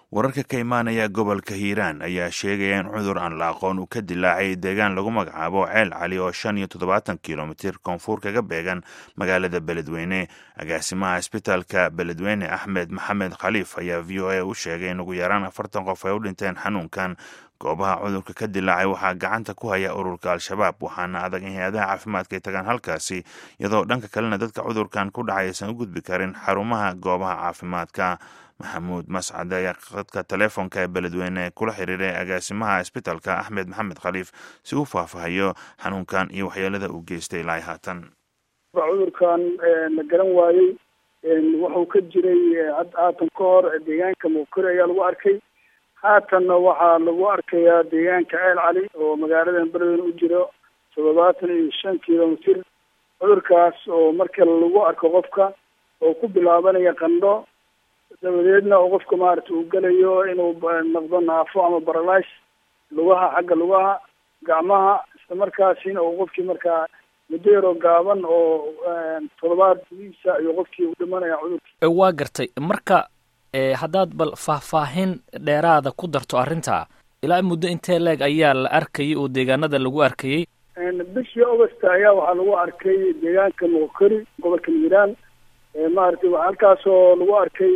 wararka ka imaanaya gobolka hiiraan ayaa sheegaya in cudur aan la aqoon uu ka dilaacay deegaan lagu magacaabo ceel cali oo shan iyo toddobaatan kilomitir koonfur kaga beegan magaalada beledweyne agaasimaha isbitaalka beledweyne axmed maxamed khaliif ayaa v o a u sheegay in ugu yaraan afartan qof ay u dhinteen xanuunkan goobaha cudurka ka dilaacay waxaa gacanta ku haya ururka al-shabaab waxaana adag in hay-adaha caafimaadka ay tagaan halkaasi iyadoo dhanka kalena dadka cudurkan ku dhacay aysan u gudbi karin xarumaha goobaha caafimaadka maxamuud mascad ayaa khadka teleefonka ee beledweyne kula xiriiray agaasimaha isbitaalka axmed maxamed khaliif si uu faahfaahayo xanuunkan iyo waxyeelada uu geystay ilaa haatan cudurkan la garan waayey wuxuu ka jiray haatan ka hor deegaanka muukore ayaa lagu arkay haatanna waxaa lagu arkayaa deegaanka ceel cali oo magaaladan beledweyne u jiro toddobaatan iyo shan kilomitir cudurkaas oo marka lagu arko qofka oo ku bilaabanaya qandho dabadeedna oo qofka maarata uu gelayo inuu noqdo naafo ama baralays lugaha xagga lugaha gacmaha isla markaasina uu qofkii markaa muddo yaroo gaaban oo toddobaad gudihiisa ayuu qofkii u dhimanaya cudurka waa gartay marka haddaad bal faahfaahin dheeraada ku darto arrinta ilaa muddo intee leeg ayaa la arkayay oo deegaanada lagu arkayay bishii augusta ayaa waxaa lagu arkay deegaanka muqkari gobolka hiiraan maaragtay halkaasoo lagu arkay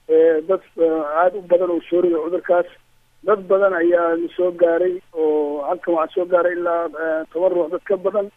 dad aada u badan oo soo riday cudurkaas dad badan ayaa soo gaaray oo halkan waxaa soo gaaray ilaa toban ruux dad ka badan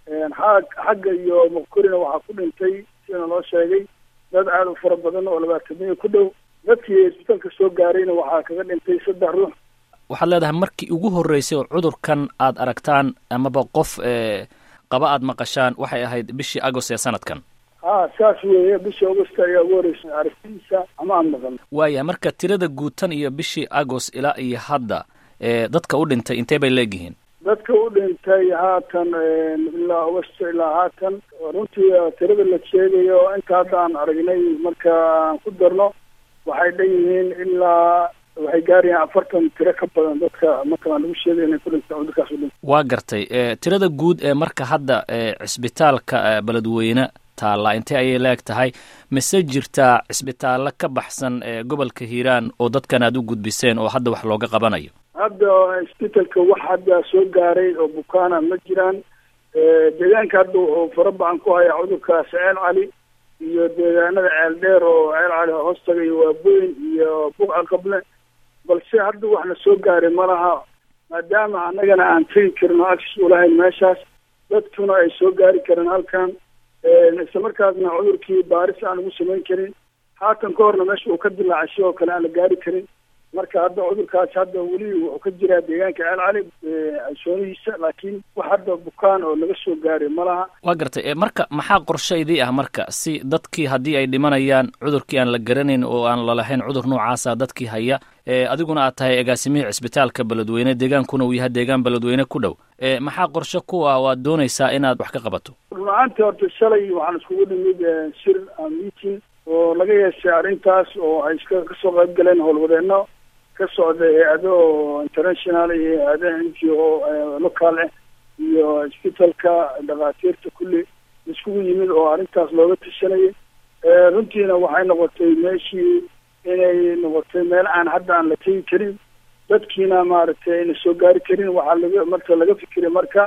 xag xagga iyo muqkorina waxaa ku dhintay sida loo sheegay dad aada u fara badan oo labaatamiya ku dhow dadkii isbitaalka soo gaarayna waxaa kaga dhintay saddex ruux waxaad leedahay markii ugu horreysay oo cudurkan aad aragtaan amaba qof qaba aad maqashaan waxay ahayd bishii agost ee sanadkan ha saas weeye bishii augusta ayaa ugu horreysay aragtidiisa ama aan maqan waaya marka tirada guutan iyo bishii agost ilaa iyo hadda dadka u dhintay intee bay leegyihiin dadka u dhintay haatan ilaa augusta ilaa haatan runtii tirada la sheegayo inta hadda aan aragnay marka aan ku darno waxay dhan yihiin ilaa waxay gaarayaan afartan tiro ka badan dadka marka aan lagu sheegay inay ku dhintay cudurkaas u dhintay waa gartay tirada guud ee marka hadda cisbitaalka beledweyne taalla intee ayay leeg tahay mise jirtaa cisbitaallo ka baxsan gobolka hiiraan oo dadkan aad u gudbiseen oo hadda wax looga qabanayo hadda isbitaalka wax hadda soo gaaray oo bukaana ma jiraan deegaanka hadda wuxuu fara bacan ku hayaa cudurkaas ceel cali iyo deegaanada ceel dheer oo ceel cali hoostaga iyo waaboyn iyo buqa qable balse hadda waxna soo gaaray ma laha maadaama annagana aan tegi karin oo access ulahayn meeshaas dadkuna ay soo gaari kareen halkan isla markaasna cudurkii baaris aan ugu samayn karin haatan ka horna meesha uu ka dilaacay sidoo kale aan la gaari karin marka hadda cudurkaas hadda weli wuxuu ka jiraa deegaanka ceel cali soonihiisa laakiin wax hadda bukaan oo laga soo gaaray ma laha waa gartay marka maxaa qorshaydii ah marka si dadkii haddii ay dhimanayaan cudurkii aan la garanayn oo aan lalahayn cudur noocaasa dadkii haya adiguna aad tahay agaasimihii cisbitaalka beledweyne deegaankuna uu yahay deegaan beledweyne ku dhow maxaa qorshe kuwa waad doonaysaa inaad wax ka qabato run-ahaantii horta shalay waxaan iskugu nimid shir meeting oo laga yeeshay arrintaas oo ay iska kasoo qayb galeen howlwadeenno ka socda hay-ado international iyo hay-adaha n g o local ah iyo isbitaalka dhakhaatiirta kulli iskugu yimid oo arrintaas looga tashanayay runtiina waxay noqotay meeshii inay noqotay meel aan hadda aan la tegi karin dadkiina maaragtay ayna soo gaari karin waxaa laga marka laga fikiray marka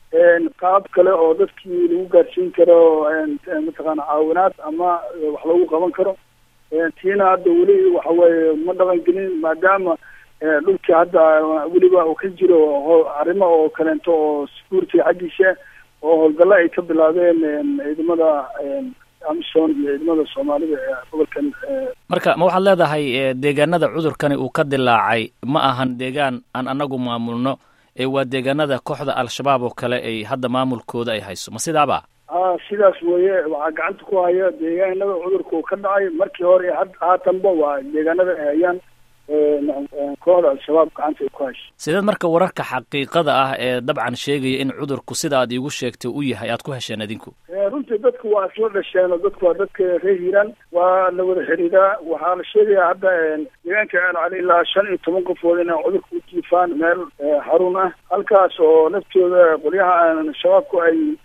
qaab kale oo dadkii lagu gaarsiin karo mataqaana caawinaad ama wax lagu qaban karo tiina hadda weli waxa weeye ma dhaqan gelin maadaama dhulkii hadda weliba uu ka jiro arrimo oo kaleento oo security xaggiisa oo howlgalla ay ka bilaabeen ciidamada amison iyo ciidamada soomaalida ee gobolkan marka ma waxaad leedahay deegaanada cudurkani uu ka dilaacay ma ahan deegaan aan anagu maamulno ee waa deegaanada kooxda al-shabaab oo kale ay hadda maamulkooda ay hayso ma sidaaba a sidaas weeye waxaa gacanta ku haya deegaanada cudurka uu ka dhacay markii hore iyo haatanba waa deegaanada ay hayaan kooxda al-shabaab gacanta ay ku hayso sideed marka wararka xaqiiqada ah ee dabcan sheegaya in cudurku sida aad iigu sheegtay u yahay aad ku hesheen adinku runtii dadku waa isla dhasheen oo dadku waa dadka reer hiiraan waa la wada xiriiraa waxaa la sheegayaa hadda deegaanka ceel cali ilaa shan iyo toban qofood inay cudurka u jiifaan meel xarun ah halkaas oo naftooda qolyaha shabaabku ay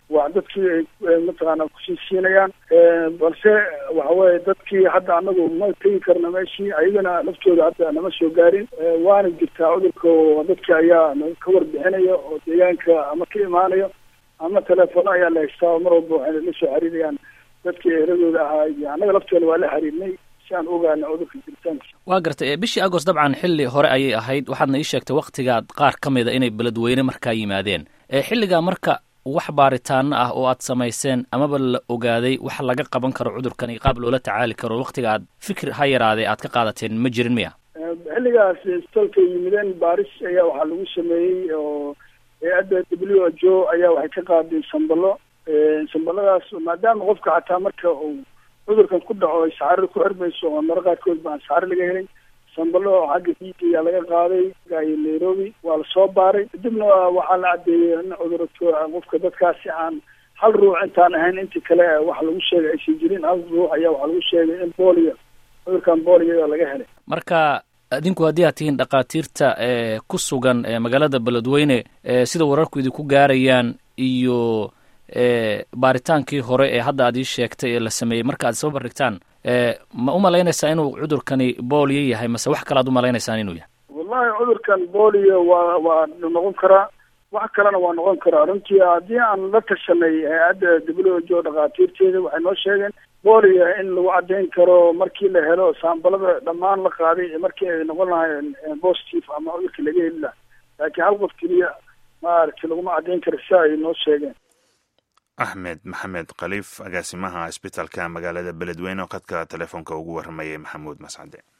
waa dadkii ay mataqaana kusii siinayaan balse waxa weye dadkii hadda anagu ma tegi karna meeshii ayagana laftooda hadda nama soo gaarin waana jirtaa cudurka oo dadki ayaa ka warbixinaya oo deegaanka ama ka imaanayo ama telefono ayaa la haystaa mar walba waxayna la soo xiriirayaan dadkii eradooda ahaa iyo annaga lafteeda waa la xiriirnay si aan ogaana cudurka jiritaankiisa waa gartay bishii agost dabcan xilli hore ayay ahayd waxaadna ii sheegtay waktigaad qaar ka mida inay beledweyne markaa yimaadeen xilligaa marka wax baaritaano ah oo aad samayseen amaba la ogaaday wax laga qaban karo cudurkan iyo qaab loola tacaali karo waktiga aad fikir ha yaraadee aad ka qaadateen ma jirin miya xilligaas istalka yimideen baaris ayaa waxaa lagu sameeyey oo hay-adda w h o ayaa waxay ka qaaday sambalo sambaladaas maadaama qofka xataa marka uu cudurkan ku dhaco ay saxaro ku xirmayso oo maro qaarkood baan saxaro laga helay sambalo xagga diida ayaa laga qaaday iyo nairobi waa lasoo baaray kadibna waxaa la caddeeyey in cudurka qofka dadkaasi aan hal ruux intaan ahayn intii kale wax lagu sheegay aysan jirin hal ruux ayaa waxaa lagu sheegay in booliyo cudurkan booliyo laga helay marka adinku haddii aad tihiin dhakhaatiirta ee ku sugan magaalada beledweyne sida wararku idinku gaarayaan iyo baaritaankii hore ee hadda aad ii sheegtay ee la sameeyey marka aad isba bardhigtaan ma u malaynaysaa inuu cudurkani booliyo yahay mase wax kale ad u malaynaysaan inuu yahay wallahi cudurkan booliyo waa waa noqon karaa wax kalena waa noqon karaa runtii haddii aan la tashanay hay-adda w h o dhakhaatiirteeda waxay noo sheegeen booliyo in lagu caddayn karo markii la helo saambalada dhammaan la qaaday markii ay noqon lahayn positive ama cudurka laga heli laha laakiin hal qof keliya maaragtay laguma caddayn karo si ay noo sheegeen axmed maxamed khaliif agaasimaha isbitaalka magaalada beledweyne oo khadka telefoonka ugu warramayay maxamuud mascade